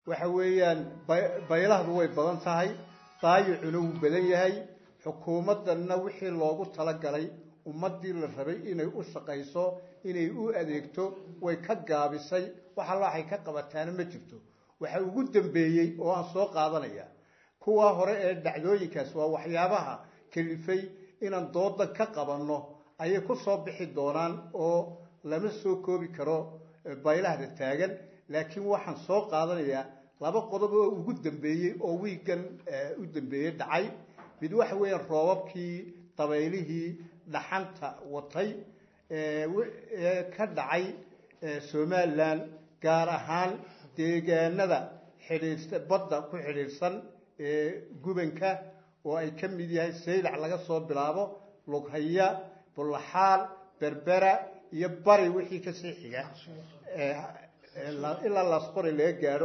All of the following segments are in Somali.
waxa weeyaan baylahdu way badan tahay daayicuna wuu badan yahay xukuumaddanna wixii loogu talagalay ummaddii la rabay inay u shaqayso inay u adeegto way ka gaabisay waxa waxay ka qabataana ma jirto waxa ugu dambeeyey oo aan soo qaadanaya kuwa hore ee dhacdooyinkaas waa waxyaabaha kalifay inaan dooda ka qabanno ayay ku soo bixi doonaan oo lama soo koobi karo baylahda taagan laakiin waxaan soo qaadanayaa laba qodob oo ugu dambeeyey oo wiigan u dambeeyey dhacay mid waxa weeyaan roobabkii dabaylihii dhaxanta watay ee ka dhacay somalilan gaar ahaan deegaanada xidhiidhsa badda ku xidhiidhsan ee gubanka oo ay ka mid yahay saylac laga soo bilaabo lughaya bullaxaal berbera iyo bari wixii kasii xiga ilaa laasqori laga gaadho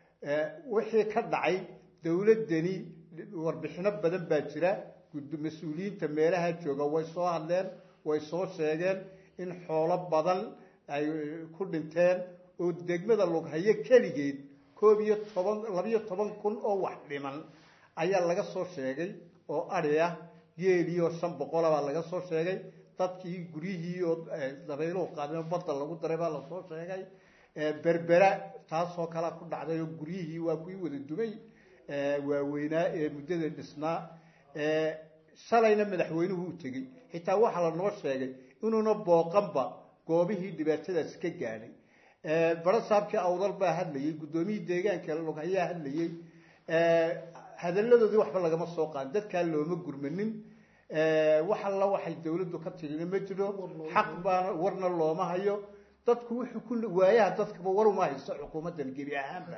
wixii ka dhacay dowladdani warbixino badan baa jira mas-uuliyiinta meelaha jooga way soo hadleen way soo sheegeen in xoolo badan ay ku dhinteen oo degmada lughayo keligeed koob iyo toban labiyo toban kun oo wax dhiman ayaa laga soo sheegay oo adhi ah geeliioo shan boqola baa laga soo sheegay dadkii guryihii oo dabayluhu qaadeen badda lagu daray baa lasoo sheegay berbera taasoo kalea ku dhacday oo guryihii waa kuwii wada dumay waaweynaa ee muddada dhisnaa shalayna madaxweynuhu u tegey xitaa waxaa lanoo sheegay inuuna booqanba goobihii dhibaatadaasi ka gaadhay barasaabkii awdal baa hadlayey guddoomiyii deegaanka lughayaa hadlayey hadalladoodii waxba lagama soo qaadin dadkaa looma gurmanin wax alla waxay dawladdu ka tirina ma jiro xaq baana warna looma hayo dadku wuxuu ku waayaha dadkaba war uma haysto xukuumaddan gebi ahaanba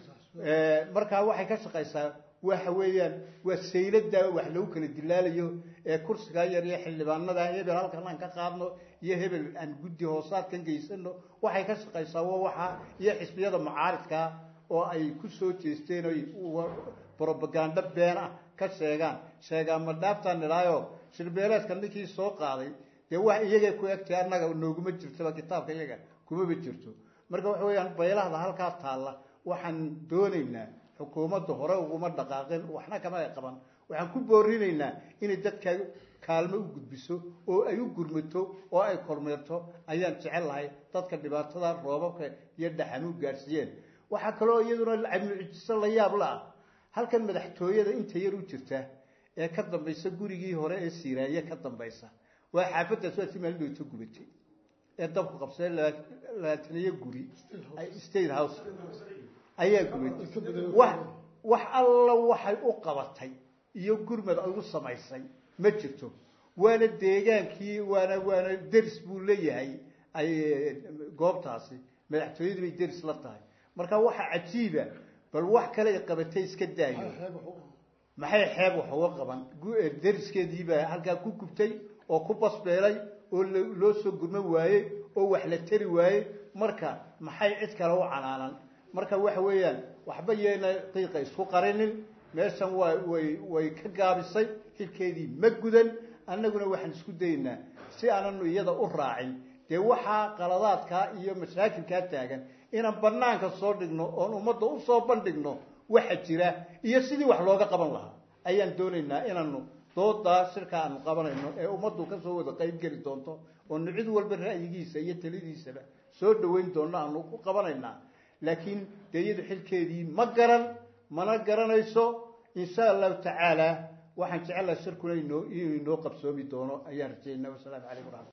markaa waxay ka shaqaysaa waxa weeyaan waa saylada wax lagu kala dilaalayo ee kursigaa yar iyo xildhibaanada hebel halkan aan ka qaadno iyo hebel aan guddi hoosaadkan geysano waxay ka shaqaysaa waa waxa iyo xisbiyada mucaaridka oo ay ku soo jeesteen oy brobagando been ah ka sheegaan sheegaan ma dhaaftaan nidhaayo shirbeeleedka ninkii soo qaaday dee wax iyagay ku egtay annaga nooguma jirtaba kitaabka iyaga kumaba jirto marka waxa weeyaan baylahda halkaa taalla waxaan doonaynaa xukuumadda hore uguma dhaqaaqin waxna kama ay qaban waxaan ku boorinaynaa inay dadka kaalmo u gudbiso oo ay u gurmato oo ay kormeerto ayaan jecel lahay dadka dhibaatada roobabka iyo dhaxan u gaadhsiiyeen waxaa kaloo iyaduna cabnucijiso la yaab la ah halkan madaxtooyada inta yar u jirta ee ka dambaysa gurigii hore ee siiraaye ka dambaysa waa xaafaddaas waa si maalidhowto gubatay ee dabku qabsay labaataniyo guri state house ayaa gubatay wax wax alla waxay u qabatay iyo gurmad ay u samaysay ma jirto waana deegaankii waana waana deris buu leeyahay ay goobtaasi madaxtooyadu bay deris la tahay marka waxa cajiiba bal wax kale ay qabatay iska daayo maxay xeeb wax uga qaban deriskeediibaa halkaa ku gubtay oo ku basbeelay oo loo soo gurma waayey oo wax la tari waayey marka maxay cid kale u canaanan marka waxa weeyaan waxba yeena qiiqa isku qarinin meeshan waa way way ka gaabisay xilkeedii ma gudan annaguna waxaan isku daynaa si aananu iyada u raacin dee waxaa qaladaadkaa iyo mashaakilkaa taagan inaan banaanka soo dhigno oon ummadda usoo bandhigno waxa jira iyo sidii wax looga qaban lahaa ayaan doonaynaa inaanu doodaa shirka aanu qabanayno ee ummaddu kasoo wada qayb geli doonto oonu cid walba ra'yigiisa iyo talidiisaba soo dhaweyn doonno aanu ku qabanaynaa laakiin dee iyadu xilkeedii ma garan mana garanayso insha allahu tacaala waxaan jecelaha shirkuna inoo inuu inoo qabsoomi doono ayaan rajaynaa wasalaamu calaykum waraxmat